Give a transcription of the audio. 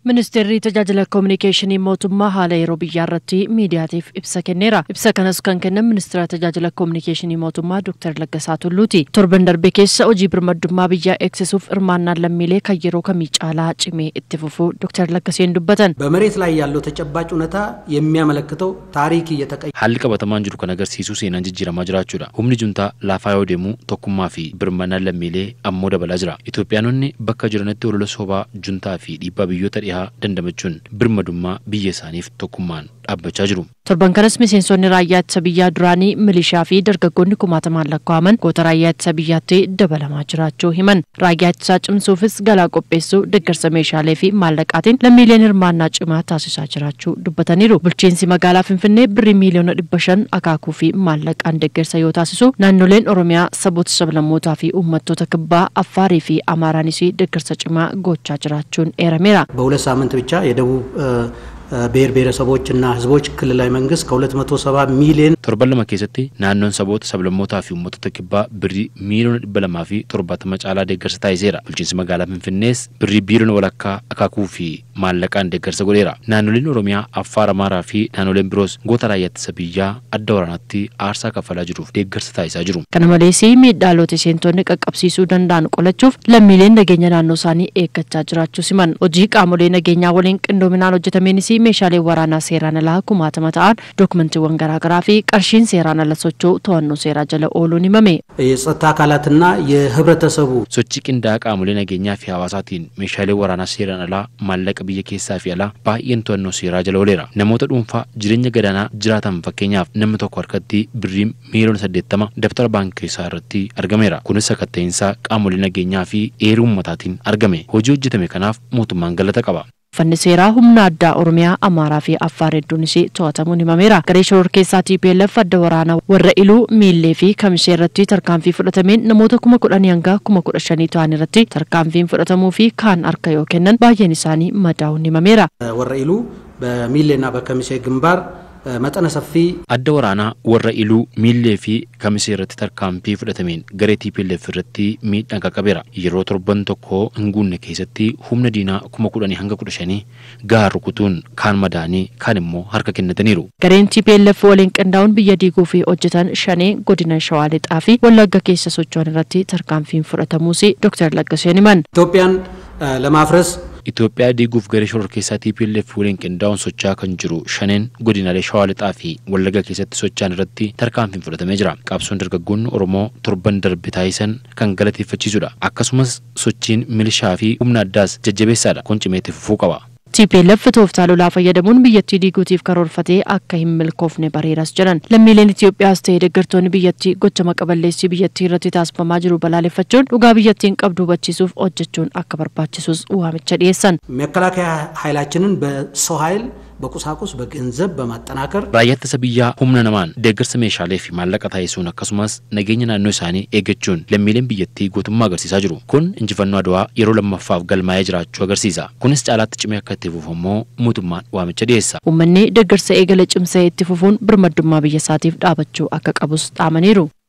Ministeerri tajaajila koominikeeshinii mootummaa haala yeroo biyyaa irratti miidiyaatiif ibsa kenneera. Ibsa kanas kan kennan ministeera tajaajila koominikeeshinii mootummaa Dr. Laggasaa Tulluuti. Torban darbe keessa hojii birmadummaa biyyaa eegsisuuf hirmaannaan lammiilee kan yeroo kamii caalaa cimee itti fufuu Dr. Laggaseen dubbatan. በመሬት ላይ ያለው ተጨባጭ እውነታ የሚያመለክተው ታሪክ እየተቀየ Haalli qabatamaan jiru kan agarsiisu seenaan jijjiiramaa jiraachuudha. Humni juntaa laafaa yoo deemu tokkummaa fi birmannaan lammiilee ammoo dabalaa jira. Itoophiyaanonni bakka jiranitti olola sobaa juntaa fi dhiibbaa biyyoota dhihaa dandamachuun birmadummaa biyya isaaniif tokkummaan dhaabbachaa jiru. Torban kanas miseensonni raayyaa ittisa biyyaa duraanii milishaa fi dargaggoonni kumaatamaan lakkaa'aman goota raayyaa ittisa biyyaatti dabalamaa jiraachuu himan. Raayyaa ittisaa cimsuufis galaa qopheessuu, deeggarsa meeshaalee fi maallaqaatiin lammiileen hirmaannaa cimaa taasisaa jiraachuu dubbataniiru. Bulchiinsi magaalaa Finfinnee birrii miiliyoona dhibba shan akaakuu fi maallaqaan deeggarsa yoo taasisu, naannoleen Oromiyaa saboota sablammootaa fi uummattoota kibbaa Affaarii fi Amaaraanis deeggarsa cimaa gochaa jiraachuun eerameera. በሁለት ሳምንት ብቻ የደቡብ ብሔር ብሔረሰቦችና ሕዝቦች ክልላዊ መንግስት ከ270 ሚሊዮን Torban lama keessatti naannoon saboota sablammootaa fi uummattoota kibbaa birrii miiliyoona dhibba lamaa fi torbaatama caalaa deeggarsa taasiseera. Bulchiinsi magaalaa Finfinnees birrii biiliyoona walakkaa akaakuu fi maallaqaan deeggarsa godheera. Naannoleen Oromiyaa, Affaar, Amaaraa fi naannoleen biroos goota raayyaa ittisa biyyaa adda waraanaatti aarsaa kaffalaa jiruuf deeggarsa taasisaa jiru. Kana malees miidhaalee seentonni qaqqabsiisuu danda'an qolachuuf lammiileen nageenya naannoo isaanii eeggachaa jiraachuu siman. Hojii qaamolee nageenyaa waliin qindoominaan hojjetameenis meeshaalee waraanaa seeraan alaa kumaatama ta'an dookumantiiwwan garaagaraa fi qarshiin seeraan ala socho'u to'annoo seeraa jala ooluun himame. የጸጥታ አካላትና የህብረተሰቡ Sochii qindaa'aa qaamolee nageenyaa fi hawaasaatiin meeshaalee waraanaa seeraan alaa maallaqa biyya keessaa fi alaa baay'een to'annoo seeraa jala ooleera. Namoota dhuunfaa jireenya gadaanaa jiraatan fakkeenyaaf namni tokko harkatti birrii miiliyoona saddeettama daftara baankii isaa irratti argameera. Kunis sakatta'insa qaamolee nageenyaa fi eeruu uummataatiin argame. Hojii hojjetame kanaaf mootummaan galata qaba. Uffanni seeraa humna addaa Oromiyaa, Amaaraa fi Affaar hedduunis to'atamuun himameera. Garee shororkeessaa TPLF adda waraanaa warra iluu miillee fi kamisee irratti tarkaanfii fudhatameen namoota kuma kudhanii hanga kuma kudha shanii ta'an irratti tarkaanfiin fudhatamuu fi kaan harka yoo kennan baay'een isaanii madaa'uun himameera. ወረ ኢሉ በሚሌና በከሚሴ ግንባር መጠነ ሰፊ Adda waraanaa warra iluu miillee fi kamisee irratti tarkaanfii fudhatameen garee TPLF irratti miidhaan qaqqabeera. Yeroo torban tokko hin guunne keessatti humna diinaa kuma kudhanii hanga kudha shanii gahaa rukutuun kaan madaanii kaan immoo harka kennataniiru. Gareen TPLF waliin qindaa'uun biyya diiguu fi hojjetan shanee godina Shawaa Lixaa fi Wallagga keessa socho'an irratti tarkaanfiin fudhatamuus Dr. Laggaseen himan. ኢትዮጵያን ለማፍረስ Itoophiyaa diiguuf garee shororkeessaa TPLF waliin qindaa'uun socho'aa kan jiru shaneen godinaalee Shawaa Lixaa fi Wallagga keessatti socho'an irratti tarkaanfiin fudhatamee jira. Qabsoon dargaggoonni Oromoo torban darbe taasisan kan galateeffachiisudha. Akkasumas sochiin milishaa fi humna addaas jajjabeessaadha. Kun cimee itti fufuu qaba. TPLF tooftaa lolaa fayyadamuun biyyattii diiguutiif karoorfatee akka hin milkoofne bareeras jedhan. Lammiileen Itoophiyaas ta'ee deeggartoonni biyyattii gocha maqaballeessii biyyattii irratti taasifamaa jiru balaaleffachuun dhugaa biyyattiin qabdu hubachiisuuf hojjechuun akka barbaachisus waamicha dhiyeessan. መከላከያ ኃይላችንን በሰው ኃይል በቁሳቁስ በገንዘብ በማጠናከር Raayyaa ittisa biyyaa humna namaan deeggarsa meeshaalee fi maallaqa taasisuun akkasumas nageenya naannoo isaanii eeggachuun lammiileen biyyattii gootummaa agarsiisaa jiru. Kun injifannoo adawaa yeroo lammaffaaf galmaa'ee jiraachuu agarsiisa. Kunis caalaatti cimee akka itti fufu immoo mootummaan waamicha dhiyeessa. Uummanni deeggarsa eegala cimsee itti fufuun birmadummaa biyya isaatiif dhaabachuu akka qabus dhaamaniiru.